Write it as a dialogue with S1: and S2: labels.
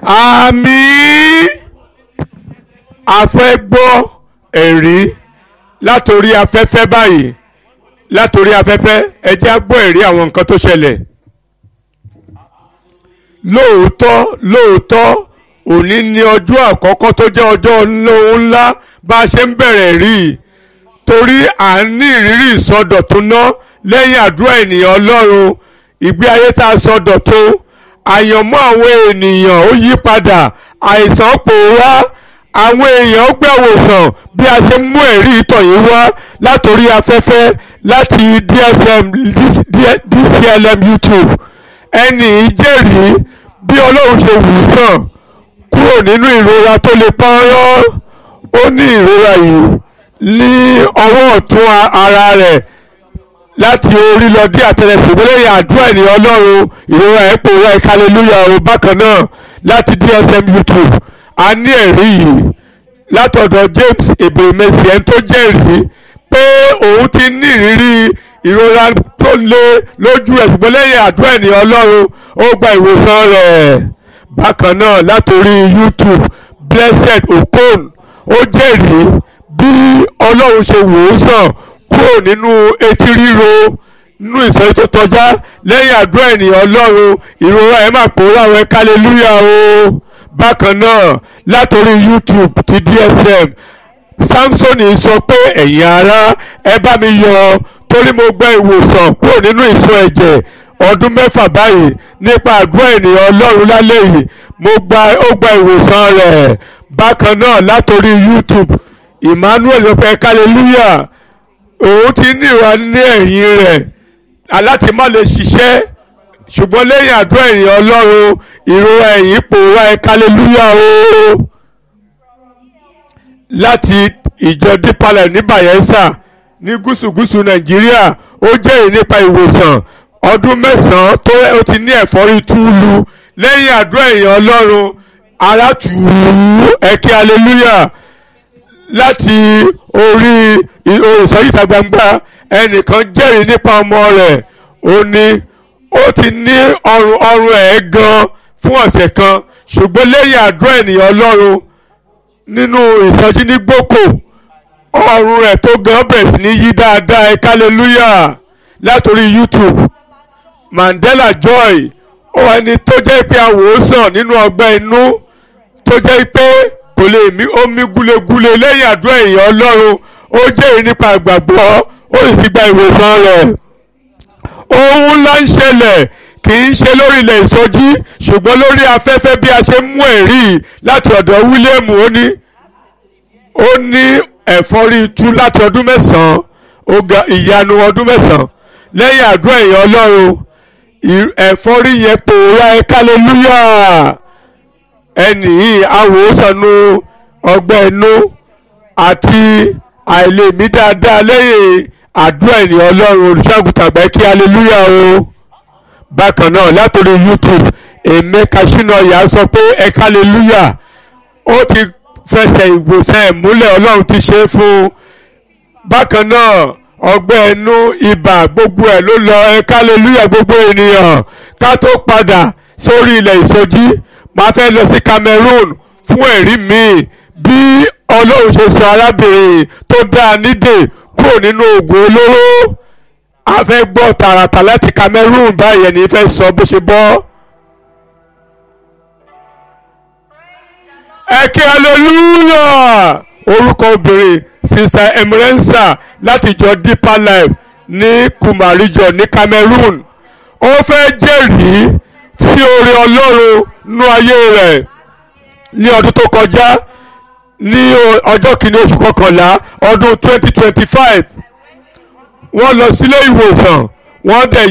S1: àmín a fẹ́ gbọ́ ẹ̀rí látòrí afẹ́fẹ́ báyìí látòrí afẹ́fẹ́ ẹ jẹ́ á gbọ́ ẹ̀rí àwọn nǹkan tó ṣẹlẹ̀ lóòótọ́ lóòótọ́ òní ni ọjọ́ àkọ́kọ́ tó jẹ́ ọjọ́ olóhùn ńlá bá a ṣe ń bẹ̀rẹ̀ rí i torí à ń ní ìrírí ìsọdọ̀tun náà lẹ́yìn àdúrà ènìyàn ọlọ́run ìgbé ayé tá a sọdọ̀tun àyànmọ́ àwọn ènìyàn ó yí padà àìsàn pòórá àwọn èèyàn ó gbẹ̀wòsàn bí a ṣe mú ẹ̀rí ìtọ̀ yìí wá látòrí afẹ́fẹ́ láti DSM DCLM YouTube ẹnì jẹ́rìí bí ọlọ́run ṣe wù ú sàn kúrò nínú ìrora tó lè pọ́nrọ́ ó ní ìrora yìí ní ọwọ́ ọ̀tún ara rẹ̀ láti orí lọ dé àtẹlẹsẹ̀ lẹ́yìn àdúrà ènìyàn ọlọ́run ìrora ẹ̀ pòórá ẹ̀ hallelujah o bákan náà láti DSM YouTube a ní ẹ̀rí yìí látọ̀dọ̀ James ebèmẹsì ẹni tó jẹ́rìí pé òun ti ní ìrírí ìrora tó le lójú ẹ̀ ṣùgbọ́n lẹ́yìn àdúrà ènìyàn ọlọ́run ó gba ìwòsàn rẹ̀ bákan náà látòrí YouTube Blessed Okon ó jẹ́rìí bí ọlọ́run ṣe wò ó sàn kúrò nínú etí ríro nínú ìsọ̀rí tó tọjá lẹ́yìn àdúrà ènìyàn ọlọ́run ìrora ẹ̀ máa pòórá àwọn ẹ̀ka hallelujah o bákan náà látòrí YouTube ti DSM Samson sọ pé ẹ̀yin ará ẹ bá mi yọ̀ torí mo gba ìwòsàn kúrò nínú ìsun ẹ̀jẹ̀ ọdún mẹ́fà báyìí nípa àdúrà ènìyàn ọlọ́run lálẹ́ yìí mo gba ó gba ìwòsàn rẹ̀ bákan náà látòrí YouTube Emmanuel ọpẹ hallelujah òun ti ní ìwà ní ẹ̀yìn rẹ̀ aláti má lè ṣiṣẹ́ ṣùgbọ́n lẹ́yìn àdúrà ènìyàn ọlọ́run ìrora ẹ̀yìn pòórá ẹ̀ hallelujah o láti ìjọ dípalẹ̀ ní Bayelsa ní gúúsù-gúúsù Nàìjíríà ó jẹ́rìí nípa ìwòsàn ọdún mẹ́sàn-án tó ó ti ní ẹ̀fọ́rí túlù lẹ́yìn àdúrà ènìyàn ọlọ́run ara tù ú ẹ̀kẹ́ hallelujah láti orí ìsọ̀yí ìta gbangba ẹnìkan jẹ́rìí nípa ọmọ rẹ̀ ó ní ó ti ní ọrùn ọrùn ẹ̀ gan fún ọ̀sẹ̀ kan ṣùgbọ́n lẹ́yìn àdúrà ènìyàn ọlọ́run nínú ìsọjí ní gbòkò ọrùn rẹ̀ tó gan bẹ̀rẹ̀ sí ní yí dáadáa ẹ̀ hallelujah látòrí YouTube Mandela Joy ó wà ní tó jẹ́ pé àwòsàn nínú ọgbẹ́ inú tó jẹ́ pé kò lè mí ó mí gúlegúle lẹ́yìn àdúrà èèyàn ọlọ́run ó jẹ́rìí nípa ìgbàgbọ́ ó sì ti gba ìwòsàn rẹ̀ ohun ńlá ń ṣẹlẹ̀ kì í ṣe lórí ilẹ̀ ìsọjí ṣùgbọ́n lórí afẹ́fẹ́ bí a ṣe mú ẹ̀rí láti ọ̀dọ̀ William ó ní ó ní ẹ̀fọ́rí tú láti ọdún mẹ́sàn-án ó ga ìyanu ọdún mẹ́sàn-án lẹ́yìn àdúrà èèyàn ọlọ́run ẹ̀fọ́rí yẹn pòórá ẹ̀ hallelujah ẹnì yìí awòsànù ọgbẹ́ inú àti àìlèmí dáadáa lẹ́yìn àdúrà ènìyàn ọlọ́run olùṣàgùtàn àgbà kí hallelujah o bákan náà látòrí YouTube Emeka Shinoya sọ pé ẹ hallelujah ó ti fẹsẹ̀ ìwòsàn ẹ̀ múlẹ̀ ọlọ́run ti ṣe é fún un bákan náà ọgbẹ́ inú ibà gbogbo ẹ̀ ló lọ ẹ hallelujah gbogbo ènìyàn ká tó padà sórí ilẹ̀ ìsọjí máa fẹ́ lọ sí Cameroon fún ẹ̀rí mi bí ọlọ́run ṣe sọ arábìnrin tó dáa nídè kúrò nínú oògùn olóró a fẹ́ gbọ́ tààràtà láti Cameroon báyẹn ní fẹ́ sọ bó ṣe bọ́. ẹ kí hallelujah orúkọ obìnrin sista emerensa láti ìjọ Deeper Life ní Kumarijo ní Cameroon ó fẹ́ jẹ́rìí sí oore ọlọ́run nú ayé rẹ̀ ní ọdún tó kọjá ní ọjọ́ kìíní oṣù kọkànlá ọdún twenty twenty five wọ́n lọ sílé ìwòsàn wọ́n dẹ̀